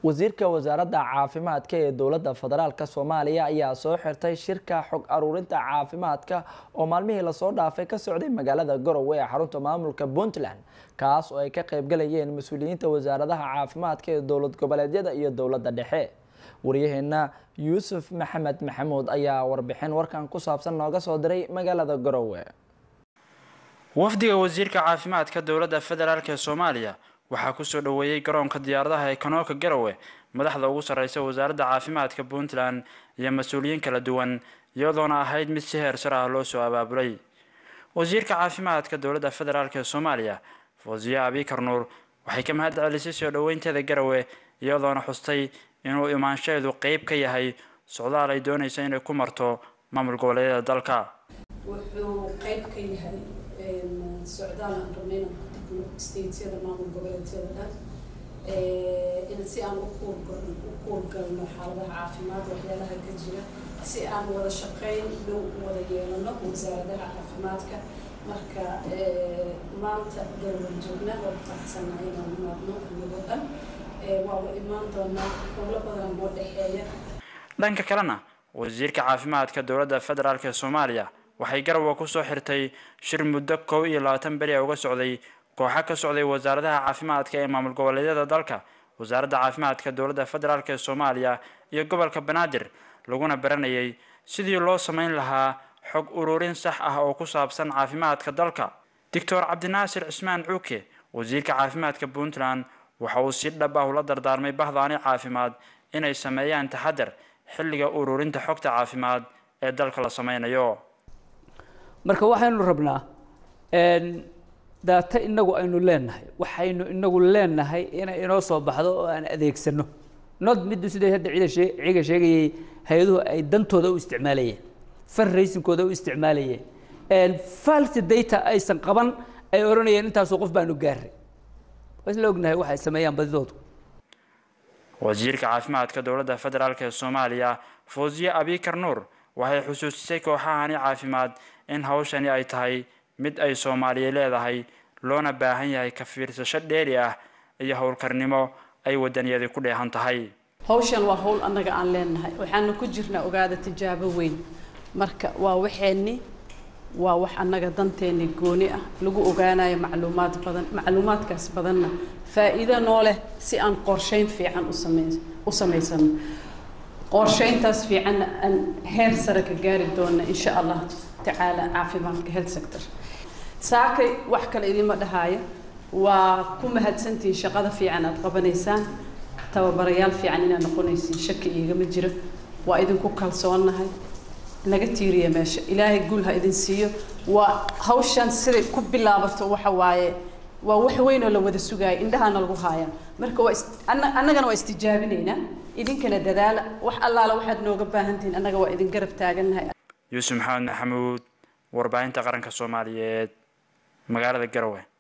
wasiirka wasaaradda caafimaadka ee dowladda federaalk soomaaliya ayaa soo xirtay shirka xog aruurinta caafimaadka oo maalmihii lasoo dhaafay ka socday magaalada garowe ee xarunta maamulka puntland kaas oo ay ka qaybgalayeen mas-uuliyiinta wasaaradaha caafimaadka ee dowlad goboleedyada iyo dowladda dhexe waryaheena yuusuf maxamed maxamuud ayaa warbixin warkan ku saabsan nooga soo diray magaalada garowe wafdiga wasiirka caafimaadka dowladda federaalk ee soomaaliya waxaa kusoo dhoweeyey garoonka diyaaradaha ee kanooka garowe madaxda ugu sarreysa wasaaradda caafimaadka puntland iyo mas-uuliyiin kala duwan iyadoona ahayd mid si heer sar ah loo soo abaabulay wasiirka caafimaadka dowladda federaalk ee soomaaliya fawsiye abikar nuur waxay ka mahad celisay soo dhoweynteeda garowe iyadoona xustay inuu imaanshaheedu qeyb ka yahay socdaal ay doonaysa inay ku marto maamul goboleedyada dalka wuxuu qeyb ka yahay socdaal aan rabnayna ku degno statesyada maamul goboleedyada dhan in si aan u kuurgalno xaaladaha caafimaad waxyaalaha ka jira si aan wada shaqeyn dhow wada yeelano wasaaradaha caafimaadka marka maanta garowan joognaa waa kufaxsanahay inaan imaadno iyagoo dhan waa wa imaan doonaa howlo badan noo dhexeeya dhanka kalena wasiirka caafimaadka dowladda federaalk ee soomaaliya waxay garowe kusoo xirtay shir muddo kow iyo labaatan beri a uga socday kooxa ka socday wasaaradaha caafimaadka ee maamul goboleedyada dalka wasaaradda caafimaadka dowladda federaalk ee soomaaliya iyo gobolka banaadir laguna baranayay sidii loo sameyn lahaa xog ururin sax ah oo ku saabsan caafimaadka dalka doctor cabdinaasir cismaan cuuke wasiirka caafimaadka puntland waxa uu si dhab ah ula dardaarmay bahdaani caafimaad inay sameeyaan taxadar xilliga ururinta xogta caafimaad ee dalka la sameynayo marka waxaynu rabnaa daata inagu aynu leenahay waxaynu inagu leenahay inay inoo soo baxdo oo aan adeegsano nod middu sida hadda cida shee ciga sheegayay hay-aduhu ay dantooda u isticmaalayeen fundraisingkooda u isticmaalayeen false data aysan qaban ay odhanayeen intaasoo qof baanu gaaray waa isla ognahay waxay sameeyaan badidoodu wasiirka caafimaadka dowladda federaalk ee soomaaliya fawsiye abikar nuur waxay xusuusisay kooxahani caafimaad in hawshani ay tahay mid ay soomaaliya leedahay loona baahan yahay ka fiirsasho dheeri ah iyo howlkarnimo ay wadaniyadi ku dheehan tahay hawshan waa hawl annaga aan leenahay waxaana ku jirnaa ogaada tijaabo weyn marka waa waxeenni waa wax annaga danteeni gooni ah lagu ogaanayo macluumaad badan macluumaadkaas badanna faa'iido noo leh si aan qorsheyn fiican usame u samaysano qorsheyntaas fiicanna aan heer sare ka gaari doona insha allah tacaala caafimaadka health sector saakay wax kale idinma dhahaayo waa ku mahadsantihiin shaqada fiican aad qabanaysaan tababarayaal fiican inaad noqonaysiin shaki igama jiro waa idinku kalsoonnahay naga tiiriya meesha ilaahay guul ha idin siiyo waa hawshan siday ku bilaabato waxa waaye waa wax weyn oo la wada sugaaya indhahana lagu haaya marka waa annagana waa istijaabinaynaa idinkana dadaala wax allaala waxaad nooga baahantihiin annaga waa idin garab taagannahay yuusuf maxamed maxamuud warbaahinta qaranka soomaaliyeed magaalada garowe